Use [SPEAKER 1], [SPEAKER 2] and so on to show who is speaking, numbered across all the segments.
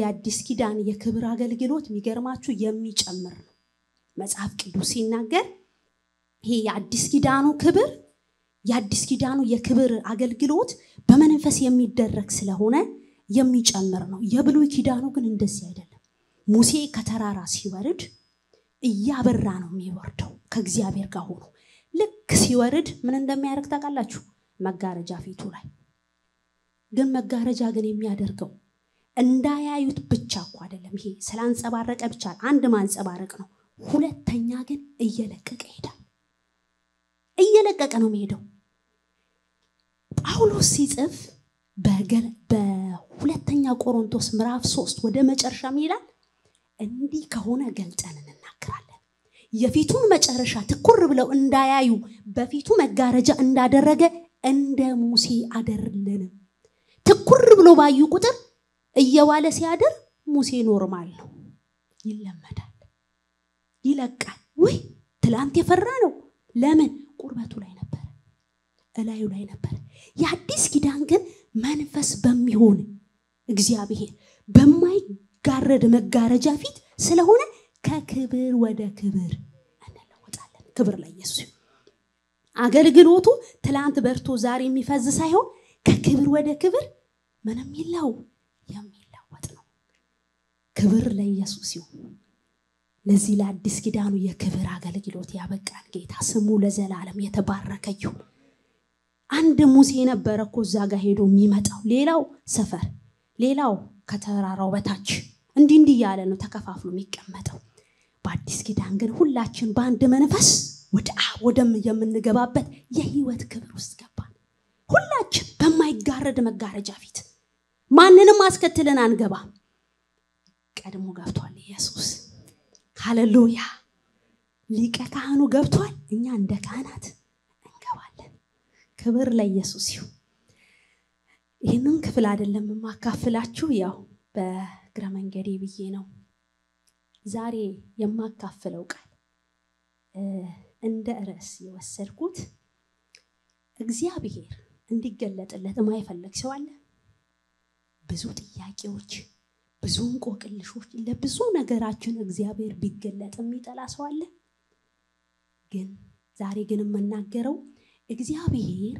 [SPEAKER 1] የአዲስ ኪዳን የክብር አገልግሎት የሚገርማችሁ የሚጨምር ነው። መጽሐፍ ቅዱስ ሲናገር ይሄ የአዲስ ኪዳኑ ክብር የአዲስ ኪዳኑ የክብር አገልግሎት በመንፈስ የሚደረግ ስለሆነ የሚጨምር ነው። የብሉይ ኪዳኑ ግን እንደዚህ አይደለም። ሙሴ ከተራራ ሲወርድ እያበራ ነው የሚወርደው ከእግዚአብሔር ጋር ሆኖ። ልክ ሲወርድ ምን እንደሚያደርግ ታውቃላችሁ? መጋረጃ ፊቱ ላይ ግን መጋረጃ ግን የሚያደርገው እንዳያዩት ብቻ እኮ አይደለም። ይሄ ስላንጸባረቀ ብቻ አንድ ማንጸባረቅ ነው። ሁለተኛ ግን እየለቀቀ ይሄዳል። እየለቀቀ ነው የሚሄደው። ጳውሎስ ሲጽፍ በሁለተኛ ቆሮንቶስ ምዕራፍ ሶስት ወደ መጨረሻ ይላል እንዲህ ከሆነ ገልጠን እንናገራለን። የፊቱን መጨረሻ ትኩር ብለው እንዳያዩ በፊቱ መጋረጃ እንዳደረገ እንደ ሙሴ አደርልንም። ትኩር ብሎ ባዩ ቁጥር እየዋለ ሲያድር ሙሴ ኖርማል ነው፣ ይለመዳል፣ ይለቃል። ወይ ትላንት የፈራ ነው። ለምን ቁርበቱ ላይ ነበረ፣ እላዩ ላይ ነበረ። የአዲስ ኪዳን ግን መንፈስ በሚሆን እግዚአብሔር በማይጋረድ መጋረጃ ፊት ስለሆነ ከክብር ወደ ክብር እንለወጣለን። ክብር ለኢየሱስ ይሁን። አገልግሎቱ ትላንት በርቶ ዛሬ የሚፈዝ ሳይሆን ከክብር ወደ ክብር ምንም ይለው የሚለወጥ ነው። ክብር ለኢየሱስ ይሁን። ለዚህ ለአዲስ ኪዳኑ የክብር አገልግሎት ያበቃል ጌታ ስሙ ለዘላለም የተባረከ ይሁን። አንድ ሙሴ ነበረ እኮ እዛ ጋር ሄዶ የሚመጣው፣ ሌላው ሰፈር፣ ሌላው ከተራራው በታች እንዲህ እንዲህ እያለ ነው ተከፋፍሎ የሚቀመጠው። በአዲስ ኪዳን ግን ሁላችን በአንድ መንፈስ ወደ አብ ወደ የምንገባበት የህይወት ክብር ውስጥ ገባን። ሁላችን በማይጋረድ መጋረጃ ፊት ማንንም አስከትለን አንገባም። ቀድሞ ገብቷል ኢየሱስ። ሃሌሉያ! ሊቀ ካህኑ ገብቷል። እኛ እንደ ካህናት እንገባለን። ክብር ለኢየሱስ ይሁን። ይህንን ክፍል አይደለም የማካፍላችሁ፣ ያው በእግረ መንገዴ ብዬ ነው። ዛሬ የማካፍለው ቃል እንደ ርዕስ የወሰድኩት እግዚአብሔር እንዲገለጥለት የማይፈልግ ሰው አለ? ብዙ ጥያቄዎች፣ ብዙ እንቆቅልሾች፣ ለብዙ ነገራችን እግዚአብሔር ቢገለጥ የሚጠላ ሰው አለ? ግን ዛሬ ግን የምናገረው እግዚአብሔር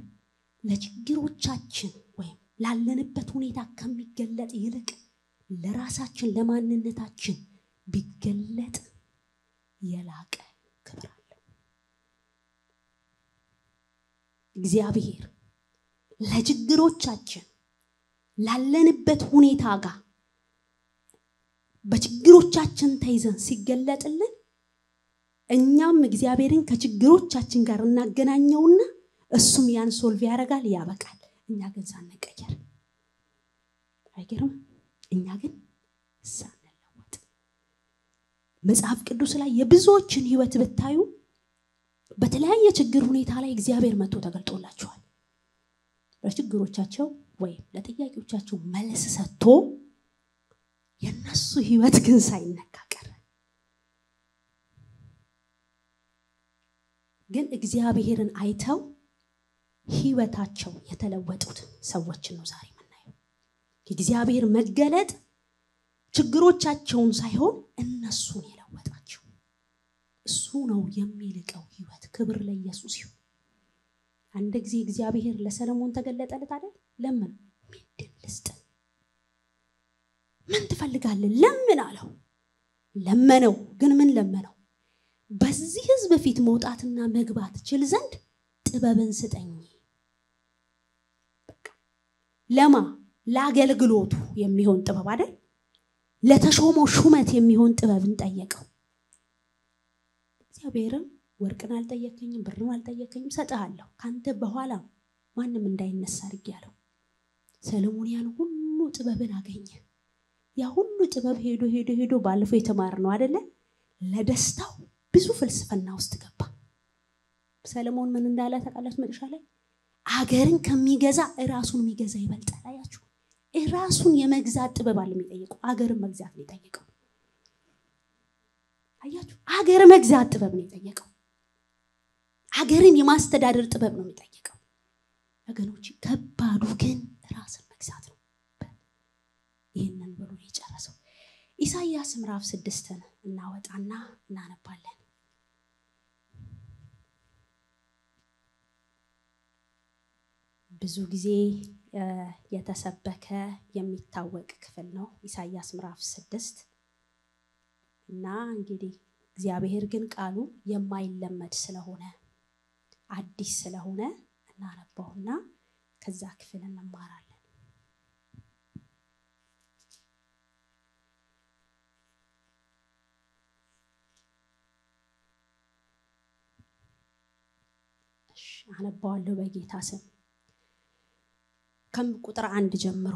[SPEAKER 1] ለችግሮቻችን ወይም ላለንበት ሁኔታ ከሚገለጥ ይልቅ ለራሳችን ለማንነታችን ቢገለጥ የላቀ ክብር አለው። እግዚአብሔር ለችግሮቻችን ላለንበት ሁኔታ ጋር በችግሮቻችን ተይዘን ሲገለጥልን እኛም እግዚአብሔርን ከችግሮቻችን ጋር እናገናኘውና እሱም ያን ሶልቭ ያደርጋል፣ ያበቃል። እኛ ግን ሳንቀየር አይገርም? እኛ ግን ሳንለወጥ መጽሐፍ ቅዱስ ላይ የብዙዎችን ህይወት ብታዩ በተለያየ ችግር ሁኔታ ላይ እግዚአብሔር መጥቶ ተገልጦላቸዋል። ለችግሮቻቸው ወይም ለጥያቄዎቻቸው መልስ ሰጥቶ የነሱ ህይወት ግን ሳይነካ ቀረ። ግን እግዚአብሔርን አይተው ህይወታቸው የተለወጡት ሰዎችን ነው ዛሬ የምናየው። የእግዚአብሔር መገለጥ ችግሮቻቸውን ሳይሆን እነሱን የለወጣቸው እሱ ነው የሚልቀው ህይወት። ክብር ለኢየሱስ ይሁን። አንድ ጊዜ እግዚአብሔር ለሰለሞን ተገለጠለት አይደል? ለምን ምንድን ልስጥ? ምን ትፈልጋለህ? ለምን አለው። ለመነው። ግን ምን ለመነው? በዚህ ህዝብ ፊት መውጣትና መግባት ችል ዘንድ ጥበብን ስጠኝ። ለማ ለአገልግሎቱ የሚሆን ጥበብ አይደል? ለተሾመው ሹመት የሚሆን ጥበብን ጠየቀው። እግዚአብሔርም ወርቅን አልጠየከኝም፣ ብርን አልጠየከኝም፣ ሰጥሃለሁ ከአንተ በኋላ ማንም እንዳይነሳ አድርጌአለሁ። ሰለሞን ያን ሁሉ ጥበብን አገኘ። ያ ሁሉ ጥበብ ሄዶ ሄዶ ሄዶ ባለፈው የተማር ነው አደለ? ለደስታው ብዙ ፍልስፍና ውስጥ ገባ። ሰለሞን ምን እንዳለ ታውቃላችሁ? መጨረሻ ላይ አገርን ከሚገዛ እራሱን የሚገዛ ይበልጣል። አያችሁ፣ እራሱን የመግዛት ጥበብ አለ የሚጠይቀው፣ አገርን መግዛት ነው የጠየቀው። አያችሁ፣ አገር መግዛት ጥበብ ነው የጠየቀው። አገርን የማስተዳደር ጥበብ ነው የሚጠየቀው። ወገኖች፣ ከባዱ ግን ራስን መግዛት ነው። ይህንን ብሎ ነው የጨረሰው። ኢሳይያስ ምዕራፍ ስድስትን እናወጣና እናነባለን። ብዙ ጊዜ የተሰበከ የሚታወቅ ክፍል ነው ኢሳይያስ ምዕራፍ ስድስት እና እንግዲህ እግዚአብሔር ግን ቃሉ የማይለመድ ስለሆነ አዲስ ስለሆነ እናነባውና ከዛ ክፍል እንማራለን። አነባዋለሁ በጌታ ስም ከቁጥር አንድ ጀምሮ።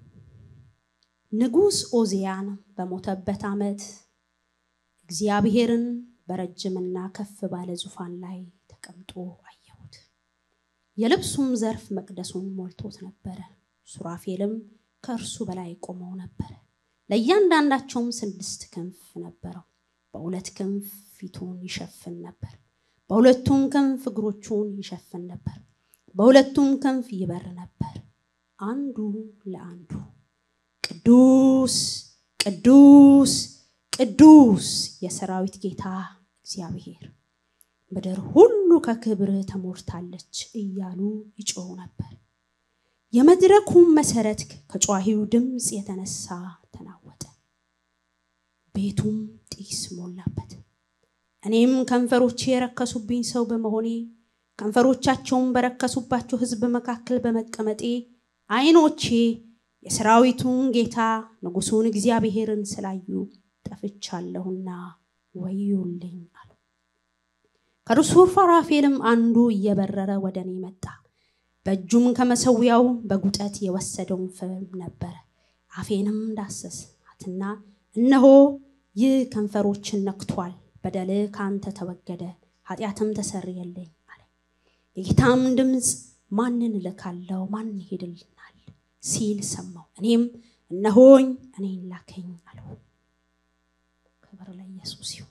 [SPEAKER 1] ንጉሥ ኦዚያን በሞተበት ዓመት እግዚአብሔርን በረጅምና ከፍ ባለ ዙፋን ላይ ተቀምጦ አየሁት። የልብሱም ዘርፍ መቅደሱን ሞልቶት ነበረ። ሱራፌልም ከእርሱ በላይ ቆመው ነበረ። ለእያንዳንዳቸውም ስድስት ክንፍ ነበረው። በሁለት ክንፍ ፊቱን ይሸፍን ነበር፣ በሁለቱም ክንፍ እግሮቹን ይሸፍን ነበር፣ በሁለቱም ክንፍ ይበር ነበር። አንዱ ለአንዱ ቅዱስ ቅዱስ ቅዱስ የሰራዊት ጌታ እግዚአብሔር ምድር ሁሉ ከክብርህ ተሞልታለች እያሉ ይጮሁ ነበር። የመድረኩም መሰረት ከጨዋሂው ድምፅ የተነሳ ተናወጠ፣ ቤቱም ጢስ ሞላበት። እኔም ከንፈሮቼ የረከሱብኝ ሰው በመሆኔ ከንፈሮቻቸውን በረከሱባቸው ሕዝብ መካከል በመቀመጤ ዓይኖቼ የሰራዊቱን ጌታ ንጉሡን እግዚአብሔርን ስላዩ ጠፍቻለሁና ወዮልኝ አሉ። ከርሱ ሱራፌልም አንዱ እየበረረ ወደ እኔ መጣ። በእጁም ከመሰዊያው በጉጠት የወሰደውን ፍም ነበረ። አፌንም ዳሰሳትና እነሆ ይህ ከንፈሮችን ነክቷል፣ በደልህ ከአንተ ተወገደ፣ ኃጢአትም ተሰረየልኝ አለ። የጌታም ድምፅ ማንን እልካለሁ? ማን ይሄድልናል? ሲል ሰማሁ። እኔም እነሆኝ እኔን ላከኝ አለው። ክብር ለኢየሱስ ይሁን።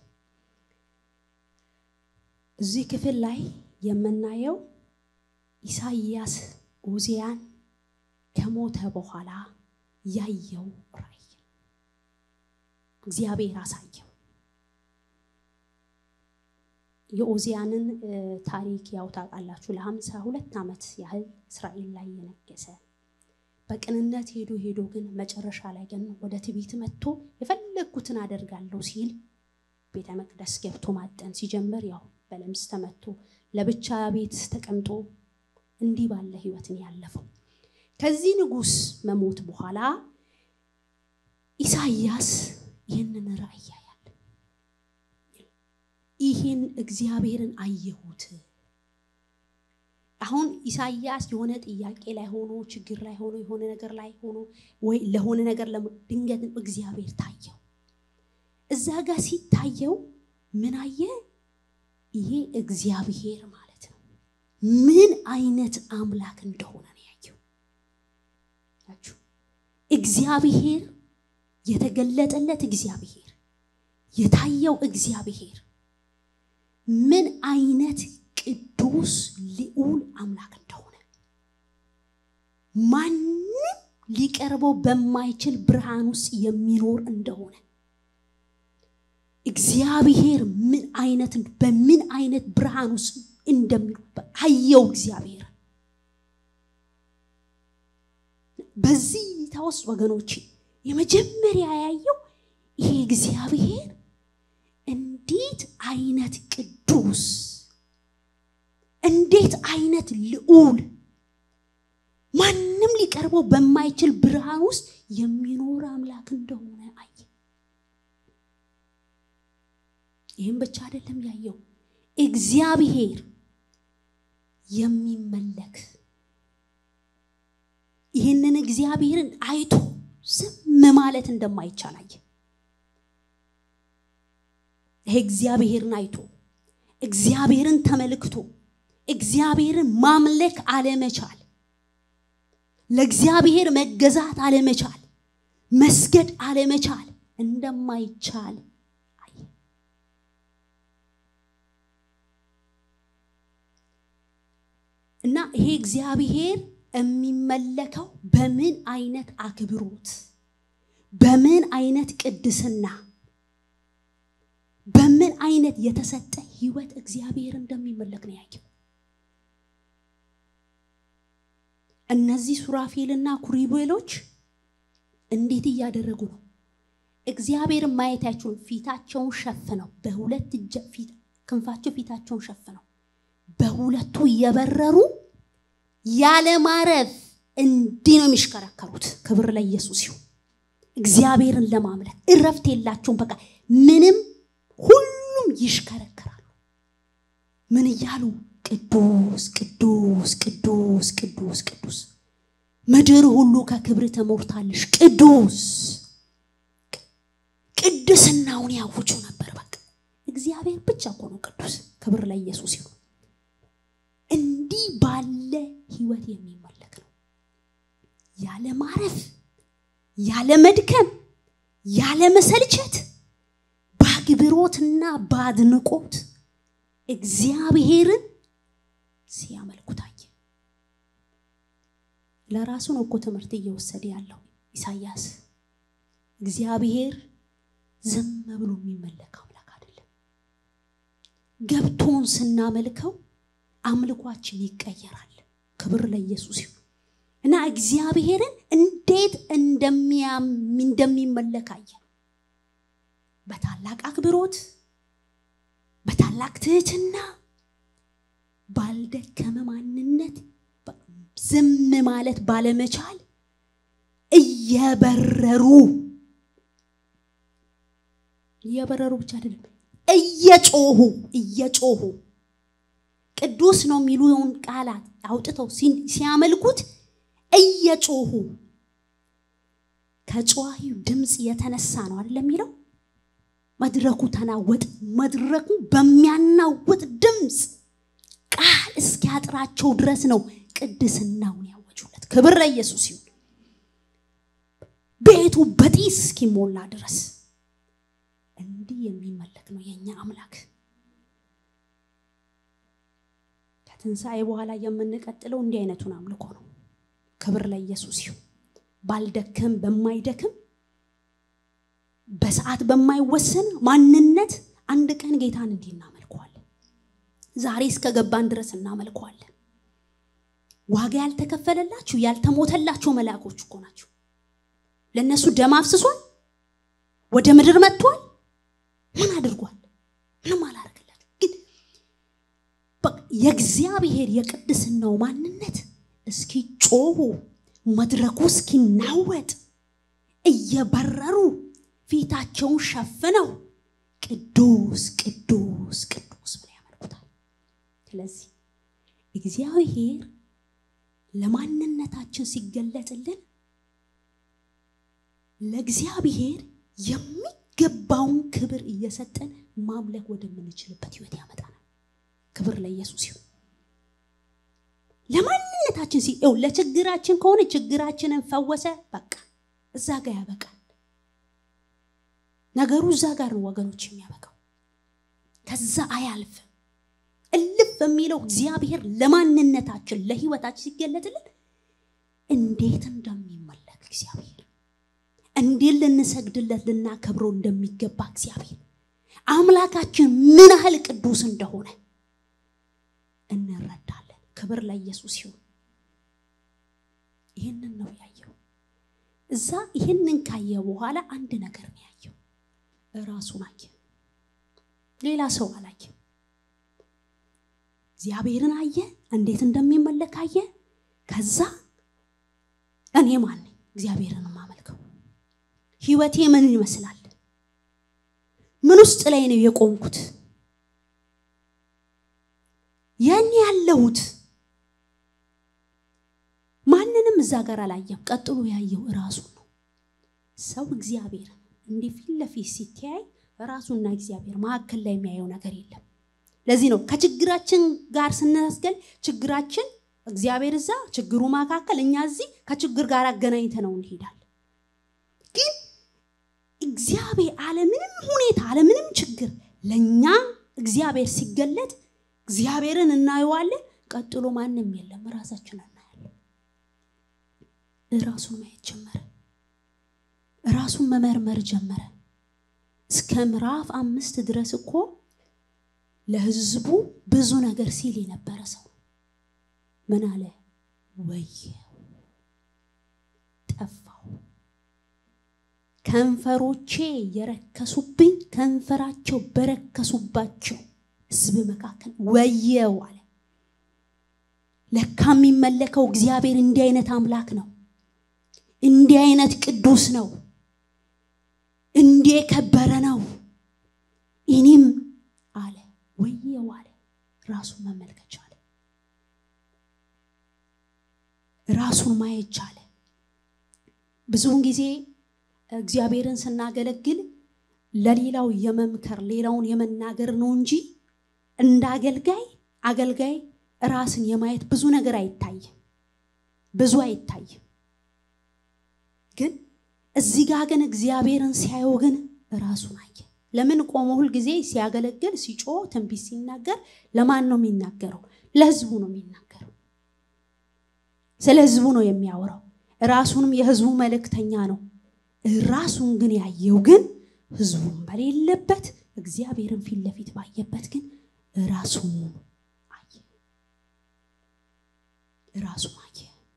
[SPEAKER 1] እዚህ ክፍል ላይ የምናየው ኢሳይያስ ኦዚያን ከሞተ በኋላ ያየው ራእይ እግዚአብሔር አሳየው። የኦዚያንን ታሪክ ያው ታውቃላችሁ። ለሀምሳ ሁለት ዓመት ያህል እስራኤል ላይ የነገሰ በቅንነት ሄዶ ሄዶ ግን መጨረሻ ላይ ግን ወደ ትዕቢት መጥቶ የፈለግኩትን አደርጋለሁ ሲል ቤተ መቅደስ ገብቶ ማጠን ሲጀምር ያው በለምጽ ተመቶ ለብቻ ቤት ተቀምጦ እንዲህ ባለ ህይወትን ያለፈው። ከዚህ ንጉሥ መሞት በኋላ ኢሳይያስ ይህንን ራእይ ያያል። ይህን እግዚአብሔርን አየሁት። አሁን ኢሳይያስ የሆነ ጥያቄ ላይ ሆኖ ችግር ላይ ሆኖ የሆነ ነገር ላይ ሆኖ ወይ ለሆነ ነገር ድንገት እግዚአብሔር ታየው። እዛ ጋር ሲታየው ምን አየ? ይሄ እግዚአብሔር ማለት ነው ምን አይነት አምላክ እንደሆነ ነው ያየው። እግዚአብሔር የተገለጠለት እግዚአብሔር የታየው እግዚአብሔር ምን አይነት ቅዱስ ልዑል አምላክ እንደሆነ ማንም ሊቀርበው በማይችል ብርሃን ውስጥ የሚኖር እንደሆነ እግዚአብሔር ምን አይነት በምን አይነት ብርሃን ውስጥ እንደሚኖር አየው። እግዚአብሔር በዚህ እይታ ውስጥ ወገኖች የመጀመሪያ ያየው ይሄ እግዚአብሔር እንዴት አይነት ቅዱስ እንዴት አይነት ልዑል ማንም ሊቀርበው በማይችል ብርሃን ውስጥ የሚኖር አምላክ እንደሆነ አየ። ይህም ብቻ አይደለም ያየው እግዚአብሔር የሚመለክ ይህንን እግዚአብሔርን አይቶ ዝም ማለት እንደማይቻል አየ። ይሄ እግዚአብሔርን አይቶ እግዚአብሔርን ተመልክቶ እግዚአብሔርን ማምለክ አለመቻል፣ ለእግዚአብሔር መገዛት አለመቻል፣ መስገድ አለመቻል እንደማይቻል አየ። እና ይሄ እግዚአብሔር የሚመለከው በምን አይነት አክብሮት በምን አይነት ቅድስና በምን አይነት የተሰጠ ህይወት እግዚአብሔር እንደሚመለክ ነው ያየው። እነዚህ ሱራፌልና ኩሪቤሎች እንዴት እያደረጉ ነው? እግዚአብሔርን ማየት አይችሉም። ፊታቸውን ሸፍነው በሁለት እጀ ፊት ክንፋቸው ፊታቸውን ሸፍነው በሁለቱ እየበረሩ ያለማረፍ እንዲህ ነው የሚሽከረከሩት። ክብር ለኢየሱስ ይሁን። እግዚአብሔርን ለማምለክ እረፍት የላቸውም። በቃ ምንም ሁሉም ይሽከረከራሉ። ምን እያሉ ቅዱስ ቅዱስ ቅዱስ ቅዱስ ቅዱስ ምድር ሁሉ ከክብር ተሞልታለሽ ቅዱስ ቅድስናውን ያውጁ ነበር። በቃ እግዚአብሔር ብቻ እኮ ነው ቅዱስ። ክብር ለኢየሱስ ይሁን። እንዲህ ባለ ህይወት የሚመለክ ነው። ያለ ማረፍ፣ ያለ መድከም፣ ያለ መሰልቸት በአክብሮትና በአድንቆት እግዚአብሔርን ሲያመልኩ ታየ። ለራሱ ነው እኮ ትምህርት እየወሰደ ያለው ኢሳያስ። እግዚአብሔር ዝም ብሎ የሚመለክ አምላክ አይደለም። ገብቶን ስናመልከው አምልኳችን ይቀየራል። ክብር ለኢየሱስ ይሁን እና እግዚአብሔርን እንዴት እንደሚመለክ አየ። በታላቅ አክብሮት፣ በታላቅ ትህትና፣ ባልደከመ ማንነት፣ ዝም ማለት ባለመቻል እየበረሩ እየበረሩ ብቻ አይደለም እየጮሁ እየጮሁ ቅዱስ ነው የሚሉውን ቃላት አውጥተው ሲያመልኩት እየጮሁ ከጨዋሂው ድምፅ የተነሳ ነው አይደለም የሚለው መድረኩ ተናወጥ መድረኩ በሚያናውጥ ድምፅ ቃል እስኪያጥራቸው ድረስ ነው ቅድስናውን ያወጁለት ክብር ለኢየሱስ ይሁን ቤቱ በጢስ እስኪሞላ ድረስ እንዲህ የሚመለክ ነው የኛ አምላክ ከትንሣኤ በኋላ የምንቀጥለው እንዲህ አይነቱን አምልኮ ነው ክብር ለኢየሱስ ይሁን ባልደክም በማይደክም በሰዓት በማይወሰን ማንነት አንድ ቀን ጌታን እንዲህ እናመልከዋለን ዛሬ እስከ ገባን ድረስ እናመልከዋለን ዋጋ ያልተከፈለላችሁ ያልተሞተላቸው መልአኮች እኮ ናቸው ለእነሱ ደም አፍስሷል ወደ ምድር መጥቷል ምን አድርጓል ምንም አላደረግላቸው ግን የእግዚአብሔር የቅድስናው ማንነት እስኪጮሁ መድረኩ እስኪናወጥ እየበረሩ ፊታቸውን ሸፍነው ቅዱስ ቅዱስ ቅዱስ ብለው ያመልኩታል ስለዚህ እግዚአብሔር ለማንነታችን ሲገለጥልን ለእግዚአብሔር የሚገባውን ክብር እየሰጠን ማምለክ ወደምንችልበት ህይወት ያመጣናል ክብር ለኢየሱስ ይሁን ለማንነታችን ሲ ለችግራችን ከሆነ ችግራችንን ፈወሰ በቃ እዛ ጋር ያበቃል ነገሩ እዛ ጋር ነው ወገኖች የሚያበቃው ከዛ አያልፍም እልፍ የሚለው እግዚአብሔር ለማንነታችን ለህይወታችን ሲገለጥልን እንዴት እንደሚመለክ እግዚአብሔር እንዴት ልንሰግድለት ልናከብረው እንደሚገባ እግዚአብሔር አምላካችን ምን ያህል ቅዱስ እንደሆነ እንረዳለን ክብር ለኢየሱስ ይሁን ይህንን ነው ያየው እዛ ይህንን ካየ በኋላ አንድ ነገር ነው ያየው ራሱን አየ ሌላ ሰው አላየም እግዚአብሔርን አየ እንዴት እንደሚመለክ አየ ከዛ እኔ ማን ነኝ እግዚአብሔርን ማመልከው ህይወቴ ምን ይመስላል ምን ውስጥ ላይ ነው የቆምኩት ያን ያለሁት ማንንም እዛ ጋር አላየም ቀጥሎ ያየው ራሱ ነው ሰው እግዚአብሔርን እንዲህ ፊት ለፊት ሲተያይ ራሱና እግዚአብሔር መካከል ላይ የሚያየው ነገር የለም ለዚህ ነው ከችግራችን ጋር ስናስገል ችግራችን እግዚአብሔር እዛ ችግሩ መካከል እኛ እዚህ ከችግር ጋር አገናኝተ ነው እንሄዳል ግን እግዚአብሔር አለምንም ሁኔታ አለምንም ችግር ለእኛ እግዚአብሔር ሲገለጥ እግዚአብሔርን እናየዋለን ቀጥሎ ማንም የለም ራሳችን እናያለን ራሱን ማየት ጀመረ ራሱን መመርመር ጀመረ። እስከ ምዕራፍ አምስት ድረስ እኮ ለህዝቡ ብዙ ነገር ሲል የነበረ ሰው ምን አለ? ወየው ጠፋው፣ ከንፈሮቼ የረከሱብኝ ከንፈራቸው በረከሱባቸው ህዝብ መካከል ወየው አለ። ለካ የሚመለከው እግዚአብሔር እንዲህ አይነት አምላክ ነው። እንዲህ አይነት ቅዱስ ነው። እንዲህ የከበረ ነው። እኔም አለ ወየው አለ። ራሱን መመልከት ቻለ። ራሱን ማየት ቻለ። ብዙውን ጊዜ እግዚአብሔርን ስናገለግል ለሌላው የመምከር ሌላውን የመናገር ነው እንጂ እንደ አገልጋይ አገልጋይ ራስን የማየት ብዙ ነገር አይታይም፣ ብዙ አይታይም። ግን እዚህ ጋር ግን እግዚአብሔርን ሲያየው ግን ራሱን አየ። ለምን ቆሞ ሁል ጊዜ ሲያገለግል ሲጮህ ትንቢት ሲናገር ለማን ነው የሚናገረው? ለህዝቡ ነው የሚናገረው። ስለ ህዝቡ ነው የሚያወራው። ራሱንም የህዝቡ መልእክተኛ ነው። ራሱን ግን ያየው ግን ህዝቡን በሌለበት እግዚአብሔርን ፊት ለፊት ባየበት ግን ራሱን አየ። ራሱን አየ።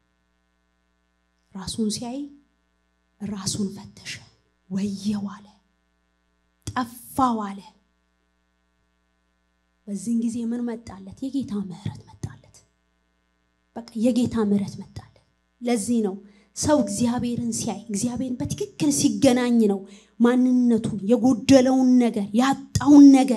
[SPEAKER 1] ራሱን ሲያይ ራሱን ፈተሸ። ወየው አለ፣ ጠፋው አለ። በዚህን ጊዜ ምን መጣለት? የጌታ ምሕረት መጣለት። በቃ የጌታ ምሕረት መጣለት። ለዚህ ነው ሰው እግዚአብሔርን ሲያይ እግዚአብሔርን በትክክል ሲገናኝ ነው ማንነቱን የጎደለውን ነገር ያጣውን ነገር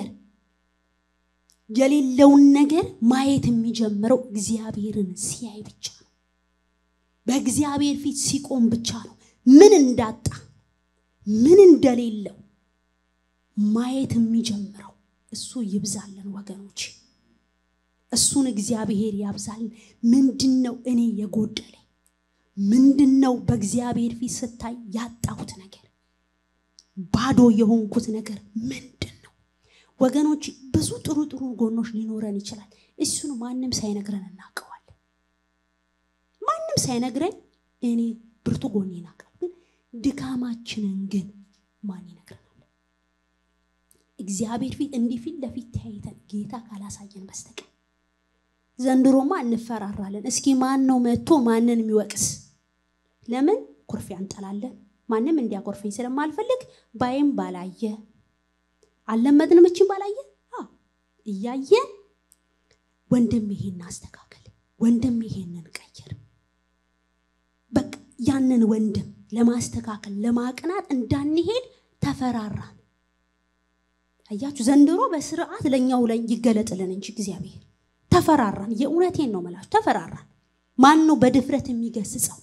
[SPEAKER 1] የሌለውን ነገር ማየት የሚጀምረው እግዚአብሔርን ሲያይ ብቻ ነው። በእግዚአብሔር ፊት ሲቆም ብቻ ነው ምን እንዳጣ ምን እንደሌለው ማየት የሚጀምረው። እሱ ይብዛልን ወገኖች፣ እሱን እግዚአብሔር ያብዛልን። ምንድን ነው እኔ የጎደለኝ? ምንድን ነው በእግዚአብሔር ፊት ስታይ ያጣሁት ነገር? ባዶ የሆንኩት ነገር ምንድን ነው? ወገኖች ብዙ ጥሩ ጥሩ ጎኖች ሊኖረን ይችላል። እሱን ማንም ሳይነግረን እናውቀዋለን። ማንም ሳይነግረን እኔ ብርቱ ጎኔ ናቀው፣ ግን ድካማችንን ግን ማን ይነግረናል? እግዚአብሔር ፊት እንዲህ ፊት ለፊት ተያይተን ጌታ ካላሳየን በስተቀር ዘንድሮማ እንፈራራለን። እስኪ ማን ነው መጥቶ ማንን የሚወቅስ? ለምን ኩርፊያ እንጠላለን? ማንም እንዲያኮርፈኝ ስለማልፈልግ ባይም ባላየ አልለመድንም። እችን ባላየ እያየን ወንድም ይሄን አስተካከል፣ ወንድም ይሄንን ቀይር። በቃ ያንን ወንድም ለማስተካከል ለማቅናት እንዳንሄድ ተፈራራን። አያችሁ፣ ዘንድሮ በስርዓት ለእኛው ላይ ይገለጥልን እንጂ እግዚአብሔር ተፈራራን። የእውነቴን ነው መላችሁ፣ ተፈራራን። ማን ነው በድፍረት የሚገስጸው?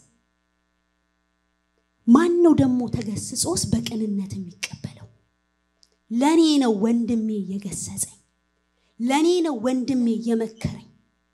[SPEAKER 1] ማን ነው ደግሞ ተገስጾስ በቅንነት የሚቀበለው? ለእኔ ነው ወንድሜ የገሰጸኝ፣ ለእኔ ነው ወንድሜ የመከረኝ፣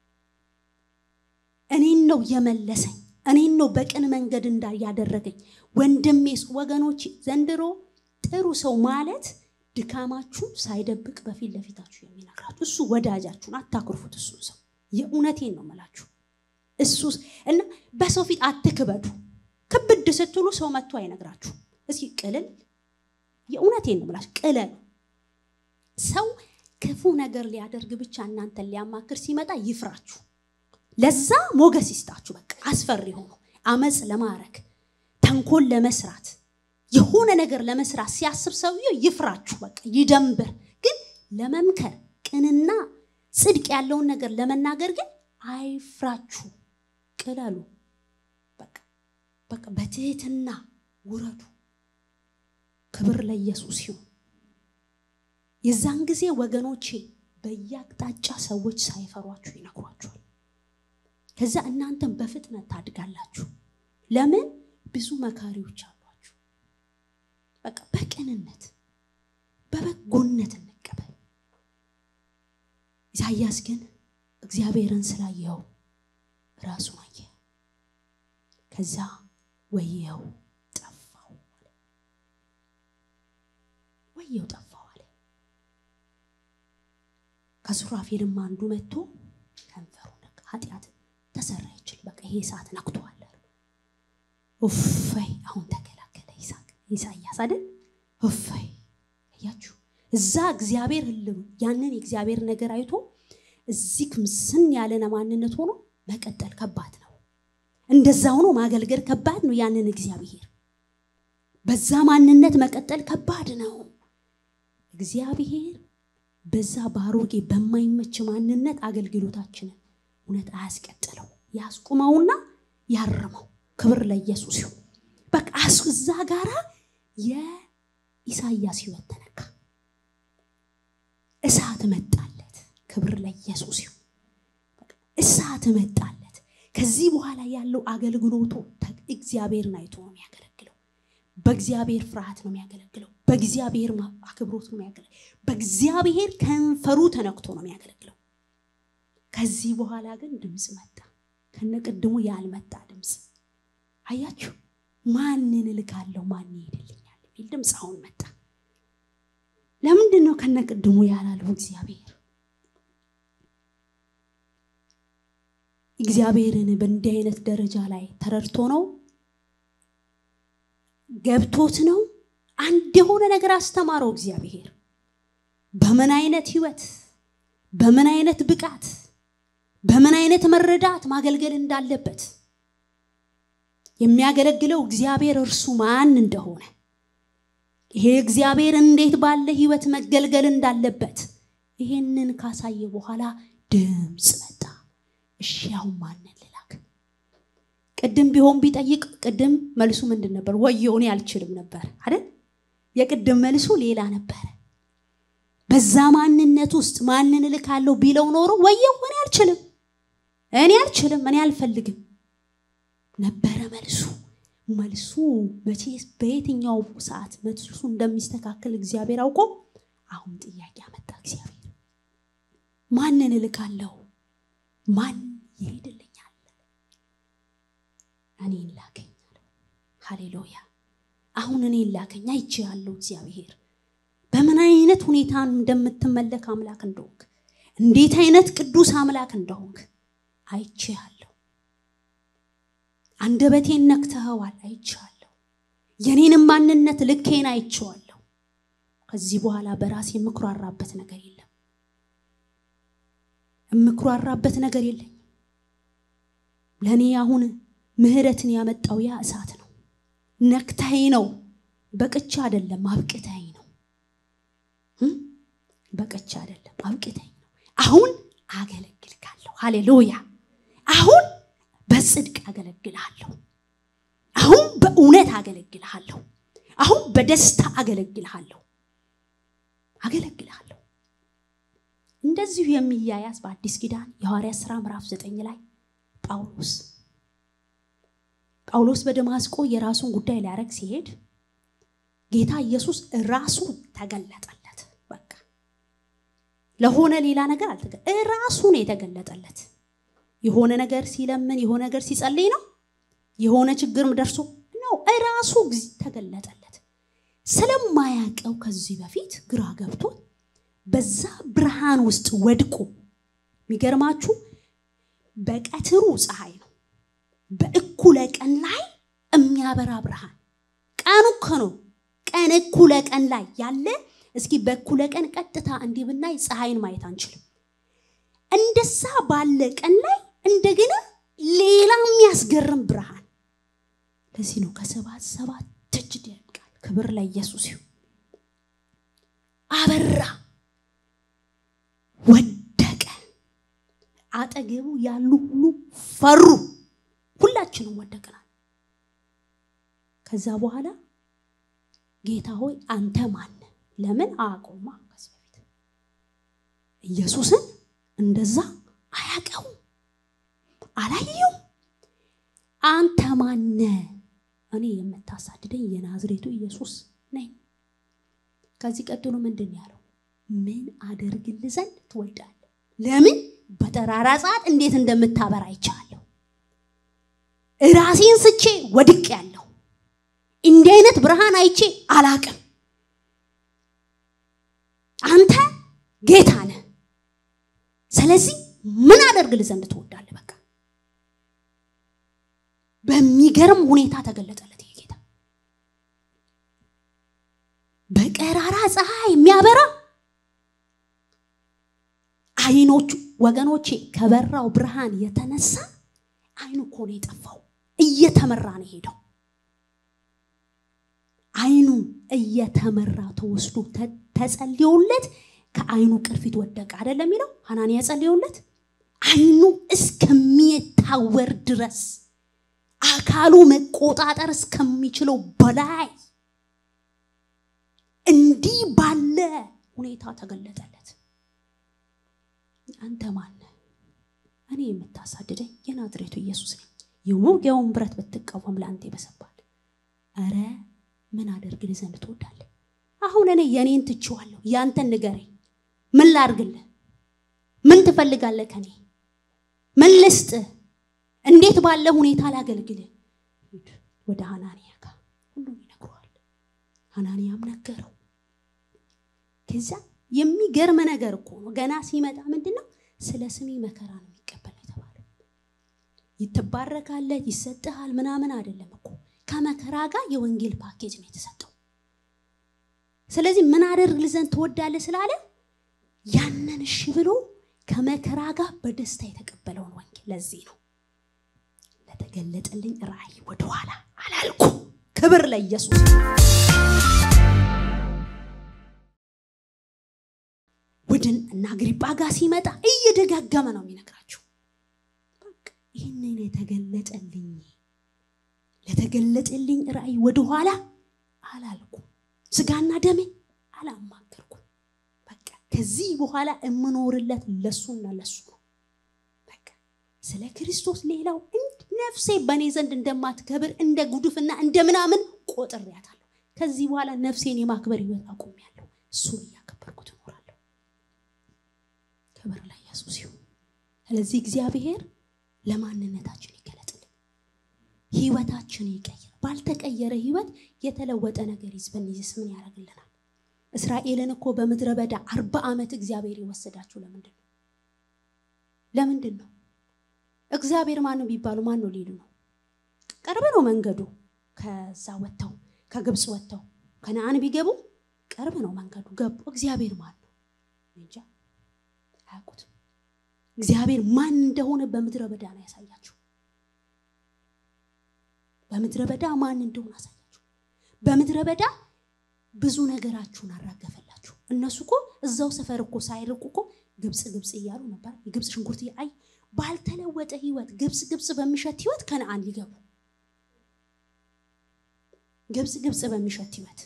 [SPEAKER 1] እኔን ነው የመለሰኝ፣ እኔን ነው በቅን መንገድ እንዳ ያደረገኝ ወንድሜስ። ወገኖች ዘንድሮ ጥሩ ሰው ማለት ድካማችሁን ሳይደብቅ በፊት ለፊታችሁ የሚነግራችሁ እሱ ወዳጃችሁን፣ አታኩርፉት። እሱ ሰው የእውነቴን ነው የምላችሁ እሱ እና በሰው ፊት አትክበዱ። ክብድ ስትሉ ሰው መጥቶ አይነግራችሁ። እስኪ ቅልል፣ የእውነቴን ነው የምላችሁ ቅለሉ። ሰው ክፉ ነገር ሊያደርግ ብቻ እናንተን ሊያማክር ሲመጣ ይፍራችሁ። ለዛ ሞገስ ይስጣችሁ። በቃ አስፈሪ ሆኖ አመፅ ለማድረግ ተንኮል ለመስራት የሆነ ነገር ለመስራት ሲያስብ ሰውየው ይፍራችሁ። በቃ ይደንብር። ግን ለመምከር ቅንና ጽድቅ ያለውን ነገር ለመናገር ግን አይፍራችሁ። ቅለሉ። በቃ በቃ በትህትና ውረዱ። ክብር ለኢየሱስ ይሁን። የዛን ጊዜ ወገኖቼ በየአቅጣጫ ሰዎች ሳይፈሯችሁ ይነግሯችኋል። ከዛ እናንተም በፍጥነት ታድጋላችሁ። ለምን? ብዙ መካሪዎች አሏችሁ። በቃ በቅንነት በበጎነት እንቀበል። ኢሳያስ ግን እግዚአብሔርን ስላየው ራሱን አየ። ከዛ ወየው ጠፋው አለ። ወየው ጠፋው አለ። ከሱራፌልም አንዱ መጥቶ ከንፈሩ ኃጢአት ተሰራ ይችል በቃ ይሄ ሰዓት ነክቷል። ኡፈይ አሁን ተከላከለ ይሳቅ ኢሳያስ አይደል? እፈይ እያችሁ እዛ እግዚአብሔር ህልም ያንን የእግዚአብሔር ነገር አይቶ እዚህ ክምስን ያለነ ማንነት ሆኖ መቀጠል ከባድ ነው። እንደዛ ሆኖ ማገልገል ከባድ ነው። ያንን እግዚአብሔር በዛ ማንነት መቀጠል ከባድ ነው። እግዚአብሔር በዛ ባሮጌ በማይመች ማንነት አገልግሎታችንን እውነት አያስቀጥለው፣ ያስቁመውና ያርመው። ክብር ለኢየሱስ ይሁን። በቃ እዛ ጋራ የኢሳያስ ህይወት ተነካ። እሳት መጣለት። ክብር ለኢየሱስ ይሁን። እሳት መጣለት። ከዚህ በኋላ ያለው አገልግሎቱ እግዚአብሔርን አይቶ ነው የሚያገለግለው። በእግዚአብሔር ፍርሃት ነው የሚያገለግለው። በእግዚአብሔር አክብሮት ነው የሚያገለግለው። በእግዚአብሔር ከንፈሩ ተነክቶ ነው የሚያገለግለው። ከዚህ በኋላ ግን ድምፅ መጣ፣ ከነቅድሙ ያልመጣ ድምፅ። አያችሁ፣ ማንን እልካለሁ ማን ይሄድልኛል የሚል ድምፅ አሁን መጣ። ለምንድን ነው ከነቅድሙ ያላለው እግዚአብሔር? እግዚአብሔርን በእንዲህ አይነት ደረጃ ላይ ተረድቶ ነው ገብቶት ነው አንድ የሆነ ነገር አስተማረው እግዚአብሔር። በምን አይነት ህይወት፣ በምን አይነት ብቃት፣ በምን አይነት መረዳት ማገልገል እንዳለበት የሚያገለግለው እግዚአብሔር እርሱ ማን እንደሆነ ይሄ እግዚአብሔር እንዴት ባለ ህይወት መገልገል እንዳለበት ይሄንን ካሳየ በኋላ ድምፅ መጣ። እሺ አሁን ማንን ልላክ? ቅድም ቢሆን ቢጠይቅ ቅድም መልሱ ምንድን ነበር? ወየው እኔ አልችልም ነበር አይደል? የቅድም መልሱ ሌላ ነበረ። በዛ ማንነት ውስጥ ማንን እልካለሁ ቢለው ኖሮ ወየው እኔ አልችልም፣ እኔ አልችልም፣ እኔ አልፈልግም ነበረ መልሱ። መልሱ መቼ በየትኛው ሰዓት መልሱ እንደሚስተካከል እግዚአብሔር አውቆ አሁን ጥያቄ አመጣ እግዚአብሔር ማንን እልካለሁ ማን ይሄድልኛል እኔን ላከኝ አለው ሃሌሉያ አሁን እኔን ላከኝ አይቼ ያለው እግዚአብሔር በምን አይነት ሁኔታ እንደምትመለክ አምላክ እንደሆንክ እንዴት አይነት ቅዱስ አምላክ እንደሆንክ አይቼ ያለው አንደበቴን ነክተኸዋል አይቼዋለሁ የኔንም ማንነት ልኬን አይቼዋለሁ ከዚህ በኋላ በራሴ የምኩራራበት ነገር የለም የምኩራራበት ነገር የለኝም ለእኔ አሁን ምህረትን ያመጣው ያ እሳት ነው ነክተኸኝ ነው በቅቻ አይደለም አብቅተኸኝ ነው በቅቻ አይደለም አብቅተኸኝ ነው አሁን አገለግልካለሁ ሃሌሉያ አሁን በጽድቅ አገለግልሃለሁ አሁን በእውነት አገለግልሃለሁ አሁን በደስታ አገለግልሃለሁ አገለግልሃለሁ እንደዚሁ የሚያያዝ በአዲስ ኪዳን የሐዋርያ ሥራ ምዕራፍ ዘጠኝ ላይ ጳውሎስ ጳውሎስ በደማስቆ የራሱን ጉዳይ ሊያደረግ ሲሄድ ጌታ ኢየሱስ ራሱ ተገለጠለት በቃ ለሆነ ሌላ ነገር አልተገ ራሱ ነው የተገለጠለት የሆነ ነገር ሲለምን የሆነ ነገር ሲጸልይ ነው የሆነ ችግርም ደርሶ ነው ራሱ ተገለጠለት ስለማያቀው ከዚህ በፊት ግራ ገብቶት በዛ ብርሃን ውስጥ ወድቆ የሚገርማችሁ በቀትሩ ፀሐይ ነው በእኩለ ቀን ላይ የሚያበራ ብርሃን ቀኑ እኮ ነው ቀን እኩለ ቀን ላይ ያለ እስኪ በእኩለ ቀን ቀጥታ እንዲህ ብናይ ፀሐይን ማየት አንችልም እንደዛ ባለ ቀን ላይ እንደገና ሌላ የሚያስገርም ብርሃን ለዚህ ነው ከሰባት ሰባት እጅ ይደምቃል ክብር ላይ ኢየሱስ ይሁን አበራ ወደቀ አጠገቡ ያሉ ሁሉ ፈሩ ሁላችንም ወደቅናል ከዛ በኋላ ጌታ ሆይ አንተ ማን ለምን አያውቀውማ ከዚህ በፊት ኢየሱስን እንደዛ አያውቀውም አላየው አንተ ማነ እኔ የምታሳድደኝ የናዝሬቱ ኢየሱስ ነኝ ከዚህ ቀጥሎ ምንድን ያለው ምን አደርግል ዘንድ ትወዳለ ለምን በጠራራ ሰዓት እንዴት እንደምታበራ አይቻለሁ ራሴን ስቼ ወድቅ ያለው እንዲህ አይነት ብርሃን አይቼ አላቅም አንተ ጌታ ነህ ስለዚህ ምን አደርግል ዘንድ ትወዳለ በቃ በሚገርም ሁኔታ ተገለጠለት ይሄ ጌታ በቀራራ ፀሐይ የሚያበራ አይኖቹ ወገኖቼ ከበራው ብርሃን የተነሳ አይኑ እኮ ነው የጠፋው። እየተመራ ነው ሄደው። አይኑ እየተመራ ተወስዶ ተጸልዮለት ከአይኑ ቅርፊት ወደቀ አይደለም የሚለው ሐናንያ ጸልዮለት አይኑ እስከሚታወር ድረስ አካሉ መቆጣጠር እስከሚችለው በላይ እንዲህ ባለ ሁኔታ ተገለጠለት። አንተ ማን እኔ የምታሳድደኝ የናዝሬቱ ኢየሱስ ነኝ። የውጊያውን ብረት ብትቃወም ለአንተ ይበሰባል። እረ ምን አደርግልህ ዘንድ ትወዳለህ? አሁን እኔ የኔን ትችዋለሁ፣ ያንተን ንገረኝ። ምን ላርግልህ? ምን ትፈልጋለህ ከኔ? ምን ልስጥህ? እንዴት ባለ ሁኔታ ላገልግልህ? ሂድ ወደ ሐናንያ ጋር ሁሉም ይነግረዋል። ሐናንያም ነገረው። ከዛ የሚገርም ነገር እኮ ነው። ገና ሲመጣ ምንድን ነው ስለ ስሜ መከራ ነው የሚቀበል የተባለው። ይትባረካለህ፣ ይሰጥሃል ምናምን አይደለም እኮ ከመከራ ጋር የወንጌል ፓኬጅ ነው የተሰጠው። ስለዚህ ምን አደርግልህ ዘንድ ትወዳለህ ስላለ ያንን እሺ ብሎ ከመከራ ጋር በደስታ የተቀበለውን ወንጌል። ለዚህ ነው ለተገለጠልኝ ራእይ ወደኋላ አላልኩ። ክብር ለኢየሱስ። ቡድን እና አግሪጳ ጋር ሲመጣ እየደጋገመ ነው የሚነግራቸው። በቃ ይህንን የተገለጠልኝ ለተገለጠልኝ ራእይ ወደኋላ አላልኩም። ስጋና ደሜ አላማከርኩም። በቃ ከዚህ በኋላ የምኖርለት ለሱና ለሱ ነው። በቃ ስለ ክርስቶስ ሌላው ነፍሴ በእኔ ዘንድ እንደማትከብር እንደ ጉድፍና እንደ ምናምን ቆጥሬያታለሁ። ከዚህ በኋላ ነፍሴን የማክበር ህይወት አቁሜያለሁ። እሱን እያከበርኩት እኖራለሁ። ክብር ለኢየሱስ ይሁን። ስለዚህ እግዚአብሔር ለማንነታችን ይገለጥልን፣ ህይወታችን ይቀይር። ባልተቀየረ ህይወት የተለወጠ ነገር ይዝበን ይዝስ ምን ያደርግልናል? እስራኤልን እኮ በምድረ በዳ አርባ ዓመት እግዚአብሔር የወሰዳችሁ ለምንድን ነው? ለምንድን ነው? እግዚአብሔር ማን ነው ቢባሉ ማን ነው ሊሉ ነው? ቅርብ ነው መንገዱ። ከዛ ወጥተው ከግብፅ ወጥተው ከነአን ቢገቡ ቅርብ ነው መንገዱ። ገቡ። እግዚአብሔር ማን ነው? እንጃ አያውቁትም። እግዚአብሔር ማን እንደሆነ በምድረ በዳ ነው ያሳያችሁ። በምድረ በዳ ማን እንደሆነ አሳያችሁ። በምድረ በዳ ብዙ ነገራችሁን አራገፈላችሁ። እነሱ እኮ እዛው ሰፈር እኮ ሳይርቁ እኮ ግብፅ ግብፅ እያሉ ነበር። የግብፅ ሽንኩርት አይ ባልተለወጠ ህይወት ግብፅ ግብፅ በሚሸት ህይወት ከነአን ሊገቡ ግብፅ ግብፅ በሚሸት ህይወት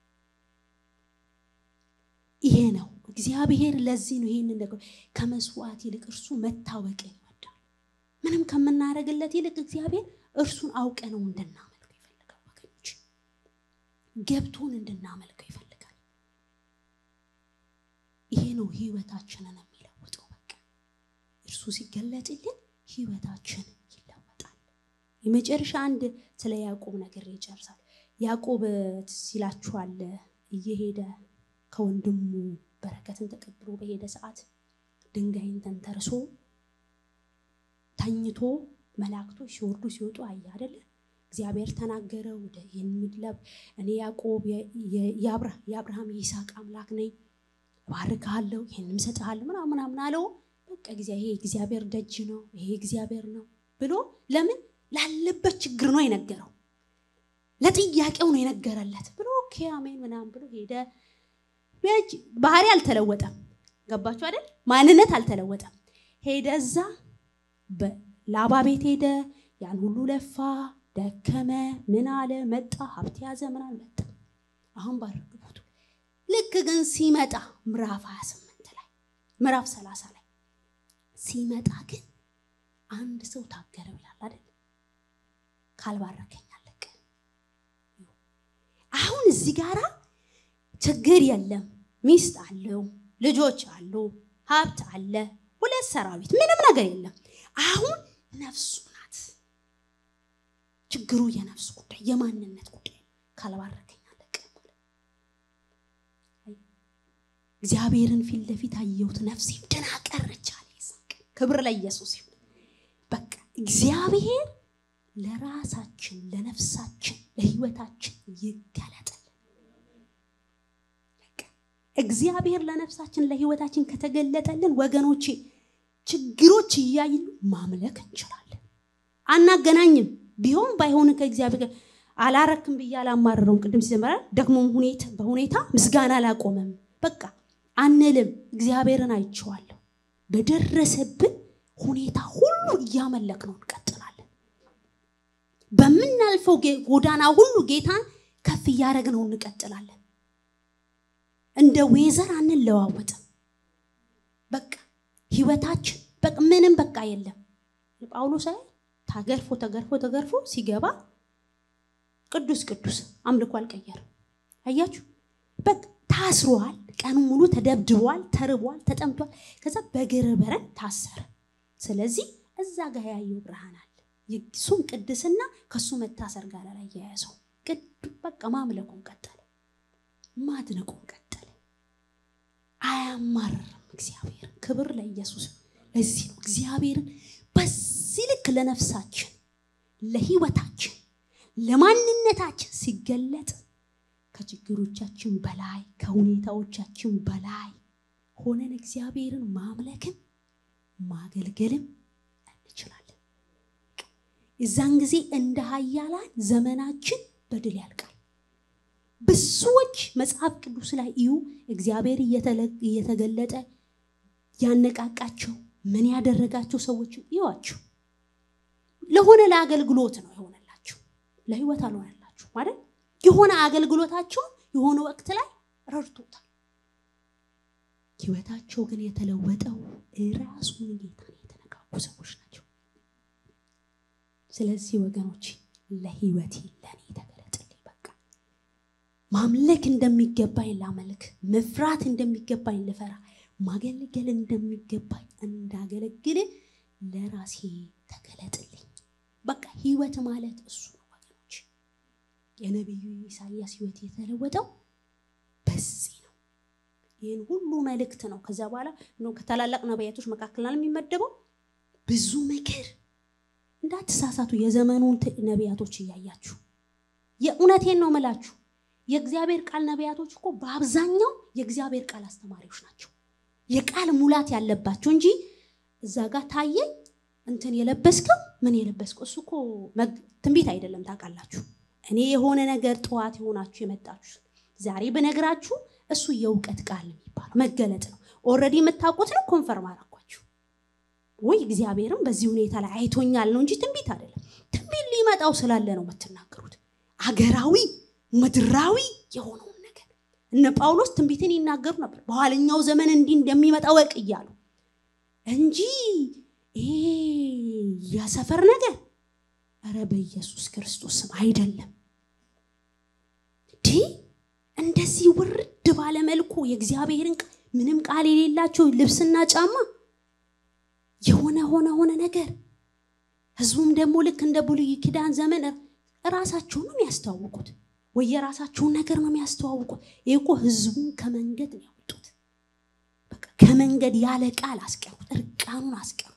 [SPEAKER 1] ይሄ ነው እግዚአብሔር። ለዚህ ነው ይሄንን ነገር ከመስዋዕት ይልቅ እርሱ መታወቅን ይወዳል። ምንም ከምናደርግለት ይልቅ እግዚአብሔር እርሱን አውቀ ነው እንድናመልከው ይፈልጋል። ወገኖች ገብቶን እንድናመልከው ይፈልጋል። ይሄ ነው ህይወታችንን የሚለውጠው። በቃ እርሱ ሲገለጥልን ህይወታችን ይለወጣል። የመጨረሻ አንድ ስለ ያዕቆብ ነገር ይጨርሳል። ያዕቆብ ሲላችኋል እየሄደ ከወንድሙ በረከትን ተቀብሎ በሄደ ሰዓት ድንጋይን ተንተርሶ ተኝቶ መላእክቶች ሲወርዱ ሲወጡ አየ አይደለ? እግዚአብሔር ተናገረ። ወደ የሚለብ እኔ ያዕቆብ የአብርሃም የይስሐቅ አምላክ ነኝ፣ እባርክሃለሁ፣ ይህንም እሰጥሃለሁ ምናምን ምናምን አለው። በቃ ይሄ እግዚአብሔር ደጅ ነው፣ ይሄ እግዚአብሔር ነው ብሎ ለምን ላለበት ችግር ነው የነገረው፣ ለጥያቄው ነው የነገረለት ብሎ ኦኬ አሜን ምናምን ብሎ ሄደ። ባህሪ አልተለወጠም። ገባችሁ አይደል? ማንነት አልተለወጠም። ሄደ እዛ ላባ ቤት ሄደ። ያን ሁሉ ለፋ፣ ደከመ፣ ምን አለ፣ መጣ፣ ሀብት ያዘ፣ ምን አለ፣ መጣ። አሁን ባረግቡት ልክ ግን ሲመጣ ምዕራፍ 28 ላይ ምዕራፍ 30 ላይ ሲመጣ ግን አንድ ሰው ታገረው ይላል አይደል? ካልባረከኝ አለቀ። አሁን እዚህ ጋራ ችግር የለም። ሚስት አለው፣ ልጆች አሉ፣ ሀብት አለ፣ ሁለት ሰራዊት፣ ምንም ነገር የለም። አሁን ነፍሱ ናት ችግሩ። የነፍሱ ጉዳይ የማንነት ጉዳይ ካልባረከኝ አለቀ። እግዚአብሔርን ፊት ለፊት አየሁት፣ ነፍሴ ድና ቀረች አለ ይስሐቅ። ክብር ለኢየሱስ ይሁን። በቃ እግዚአብሔር ለራሳችን ለነፍሳችን ለህይወታችን ይገለጥልን። እግዚአብሔር ለነፍሳችን ለህይወታችን ከተገለጠልን ወገኖቼ ችግሮች እያይሉ ማምለክ እንችላለን። አናገናኝም። ቢሆን ባይሆን ከእግዚአብሔር ጋር አላረክም ብዬ አላማረረውም። ቅድም ሲዘመራ ደግሞ ሁኔታ በሁኔታ ምስጋና አላቆመም። በቃ አንልም። እግዚአብሔርን አይቼዋለሁ። በደረሰብን ሁኔታ ሁሉ እያመለክ ነው እንቀጥላለን። በምናልፈው ጎዳና ሁሉ ጌታን ከፍ እያደረግ ነው እንቀጥላለን። እንደ ዌዘር አንለዋወጥም። በቃ ህይወታችን በቃ ምንም በቃ የለም። ጳውሎስ ላይ ተገርፎ ተገርፎ ተገርፎ ሲገባ ቅዱስ ቅዱስ አምልኮ አልቀየርም። አያችሁ፣ በቃ ታስሯል። ቀኑ ሙሉ ተደብድቧል፣ ተርቧል፣ ተጠምቷል። ከዛ በግር በረን ታሰረ። ስለዚህ እዛ ጋር ያየው ብርሃን አለ። እሱም ቅድስና ከሱ መታሰር ጋር ላይ የያዘው በቃ ማምለኩን ቀጠለ፣ ማድነቁን ቀጠለ። አያማርርም እግዚአብሔር። ክብር ለኢየሱስ። ለዚህ ነው እግዚአብሔርን በዚህ ልክ ለነፍሳችን፣ ለህይወታችን፣ ለማንነታችን ሲገለጥ ከችግሮቻችን በላይ ከሁኔታዎቻችን በላይ ሆነን እግዚአብሔርን ማምለክም ማገልገልም እንችላለን። የዛን ጊዜ እንደ ሀያላን ዘመናችን በድል ያልቃል። ብዙዎች መጽሐፍ ቅዱስ ላይ እዩ እግዚአብሔር እየተገለጠ ያነቃቃቸው ምን ያደረጋቸው ሰዎችም ይዋቸው ለሆነ ለአገልግሎት ነው የሆነላቸው፣ ለህይወት አልሆነላቸው ማለት የሆነ አገልግሎታቸውን የሆነ ወቅት ላይ ረድቶታል። ህይወታቸው ግን የተለወጠው ራሱን ጌታን የተነካኩ ሰዎች ናቸው። ስለዚህ ወገኖች ለህይወቴ ለእኔ ተገለጥልኝ። በቃ ማምለክ እንደሚገባኝ ላመልክ፣ መፍራት እንደሚገባኝ ልፈራ፣ ማገልገል እንደሚገባኝ እንዳገለግል ለራሴ ተገለጥልኝ። በቃ ህይወት ማለት እሱ ነው ወገኖች። የነቢዩ ኢሳያስ ህይወት የተለወጠው በዚህ ነው። ይህን ሁሉ መልእክት ነው። ከዛ በኋላ ከታላላቅ ነቢያቶች መካከል ነው የሚመደበው። ብዙ ምክር እንዳትሳሳቱ፣ የዘመኑን ነቢያቶች እያያችሁ የእውነቴን ነው ምላችሁ። የእግዚአብሔር ቃል ነቢያቶች እኮ በአብዛኛው የእግዚአብሔር ቃል አስተማሪዎች ናቸው። የቃል ሙላት ያለባቸው እንጂ እዛ ጋር ታየኝ እንትን የለበስከው ምን የለበስከው እሱ እኮ ትንቢት አይደለም። ታውቃላችሁ፣ እኔ የሆነ ነገር ጠዋት የሆናችሁ የመጣችሁ ዛሬ ብነግራችሁ እሱ የእውቀት ቃል የሚባለው መገለጥ ነው። ኦልሬዲ የምታውቁት ነው። ኮንፈርም አረኳችሁ ወይ እግዚአብሔርም በዚህ ሁኔታ ላይ አይቶኛል ነው እንጂ ትንቢት አይደለም። ትንቢት ሊመጣው ስላለ ነው የምትናገሩት። አገራዊ ምድራዊ የሆነውን ነገር እነ ጳውሎስ ትንቢትን ይናገሩ ነበር። በኋለኛው ዘመን እንዲህ እንደሚመጣ ወቅ እያሉ እንጂ ይሄ ያሰፈር ነገር ኧረ በኢየሱስ ክርስቶስ ስም አይደለም። ዲ እንደዚህ ውርድ ባለ መልኩ የእግዚአብሔርን ምንም ቃል የሌላቸው ልብስና ጫማ የሆነ ሆነ ሆነ ነገር ህዝቡም ደግሞ ልክ እንደ ብሉይ ኪዳን ዘመን እራሳቸውን ነው የሚያስተዋውቁት ወይ የራሳቸውን ነገር ነው የሚያስተዋውቁት። ይህ እኮ ህዝቡን ከመንገድ ነው ያወጡት። በቃ ከመንገድ ያለ ቃል አስቀሩት፣ እርቃኑን አስቀሩት።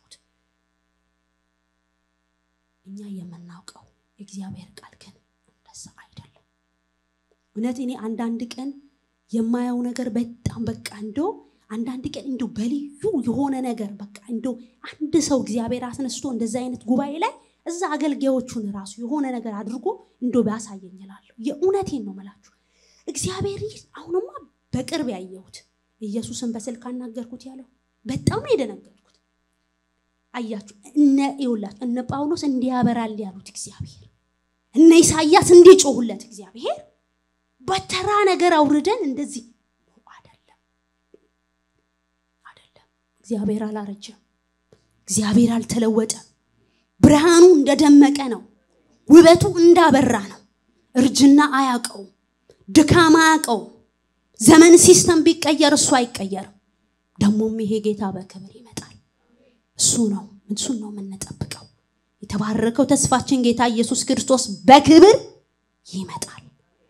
[SPEAKER 1] እኛ የምናውቀው የእግዚአብሔር ቃል ግን እንደዛ አይደለም። እውነት እኔ አንዳንድ ቀን የማየው ነገር በጣም በቃ እንደው አንዳንድ ቀን እንደው በልዩ የሆነ ነገር በቃ እንደው አንድ ሰው እግዚአብሔር አስነስቶ እንደዛ አይነት ጉባኤ ላይ እዛ አገልጋዮቹን ራሱ የሆነ ነገር አድርጎ እንዶ ቢያሳየኝ እላለሁ። የእውነቴን ነው መላችሁ። እግዚአብሔር አሁንማ በቅርብ ያየሁት ኢየሱስን በስልክ አናገርኩት ያለው በጣም ነው የደነገጥኩት። አያችሁ እነ ይውላችሁ እነ ጳውሎስ እንዲያበራል ያሉት እግዚአብሔር፣ እነ ኢሳያስ እንዲጮሁለት እግዚአብሔር በተራ ነገር አውርደን እንደዚህ አይደለም፣ አይደለም። እግዚአብሔር አላረጀም። እግዚአብሔር አልተለወጠም። ብርሃኑ እንደደመቀ ነው። ውበቱ እንዳበራ ነው። እርጅና አያውቀውም። ድካም አያውቀውም። ዘመን ሲስተም ቢቀየር እሱ አይቀየርም። ደግሞም ይሄ ጌታ በክብር ይመጣል። እሱ ነው እሱን ነው የምንጠብቀው። የተባረከው ተስፋችን ጌታ ኢየሱስ ክርስቶስ በክብር ይመጣል።